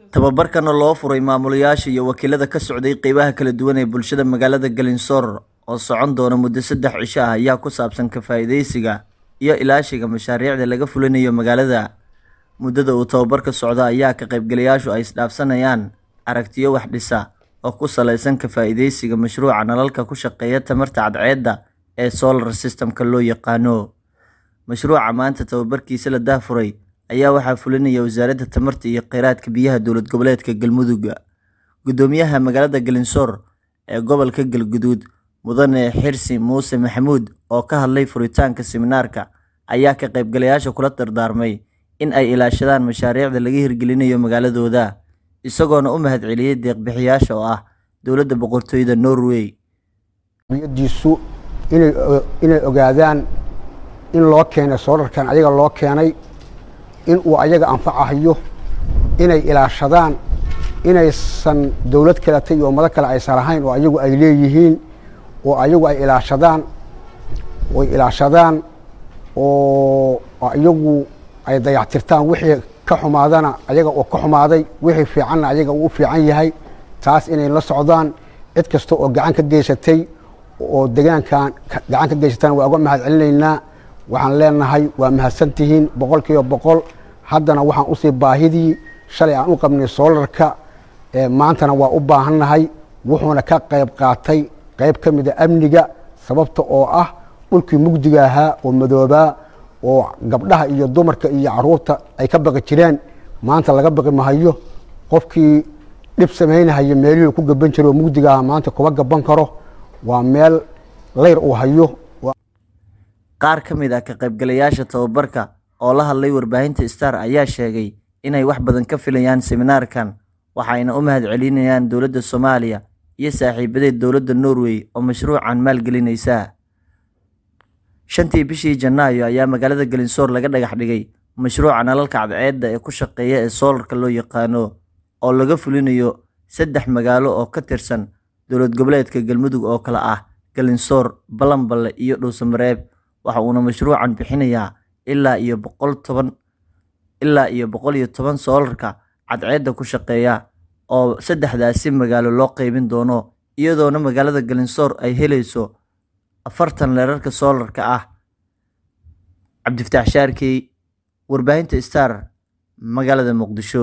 tababarkan oo loo furay maamulayaasha iyo wakiilada ka socday qeybaha kala duwan ee bulshada magaalada galinsoor oo socon doona muddo saddex cisho ah ayaa ku saabsan ka faa'iidaysiga iyo ilaashiga mashaariicda laga fulinayo magaalada muddada uu tababarka socdo ayaa ka qaybgalayaashu ay isdhaafsanayaan aragtiyo wax dhisa oo ku salaysan ka faa'iidaysiga mashruuca nalalka ku shaqeeya tamarta cadceedda ee solar system-ka loo yaqaano mashruuca maanta tababarkiisa la daahfuray ayaa waxaa fulinaya wasaaradda tamarta iyo kheyraadka biyaha dowlad goboleedka galmudug guddoomiyaha magaalada galinsoor ee gobolka galguduud mudane xirsi muuse maxamuud oo ka hadlay furitaanka siminaarka ayaa ka qaybgalayaasha kula dardaarmay in ay ilaashadaan mashaariicda laga hirgelinayo magaaladooda isagoona u mahadceliyey deeqbixiyaasha oo ah dowladda boqortooyada norway diisu inay ogaadaan in loo keenay soolarkan ayaga loo keenay in uu ayaga anfacahayo inay ilaashadaan inaysan dowlad kaleta iyo ummado kale aysan lahayn oo ayagu ay leeyihiin oo ayagu ay ilaashadaan oy ilaashadaan oo ayagu ay dayactirtaan wixii ka xumaadana ayaga oo ka xumaaday wixii fiicanna ayaga uu u fiican yahay taas inay la socdaan cid kasta oo gacan ka geysatay oo degaankan gacan ka geysataan waa uga mahad celinaynaa waxaan leenahay waa mahadsantihiin boqol kiiba boqol haddana waxaan usii baahidii shalay aan u qabnay soolarka maantana waa u baahannahay wuxuuna ka qayb qaatay qayb ka mida amniga sababta oo ah dhulkii mugdiga ahaa oo madoobaa oo gabdhaha iyo dumarka iyo caruurta ay ka baqi jireen maanta laga baqi mahayo qofkii dhib samaynahayo meelihii ku gaban jira oo mugdiga ahaa maanta kuma gaban karo waa meel leyr uu hayo qaar ka mid ah ka qaybgalayaasha tababarka oo la hadlay warbaahinta star ayaa sheegay inay wax badan ka filayaan seminaarkan waxayna u mahad celinayaan dowladda soomaaliya iyo saaxiibadeed dowladda norway oo mashruucan maalgelinaysa shantii bishii janaayo ayaa magaalada galinsoor laga dhagax dhigay mashruuca nalalka cadceedda ee ku shaqeeya ee soolarka loo yaqaano oo laga fulinayo saddex magaalo oo ka tirsan dowlad goboleedka galmudug oo kale ah galinsoor balanballe iyo dhuusamareeb waxa uuna mashruucan bixinayaa ilaa iyo boqol toban ilaa iyo boqol iyo toban soolarka cadceedda ku shaqeeya oo saddexdaasi magaalo loo qeybin doono iyadoona magaalada galinsoor ay helayso afartan leerarka soolarka ah cabdifataax shaarkey warbaahinta star magaalada muqdisho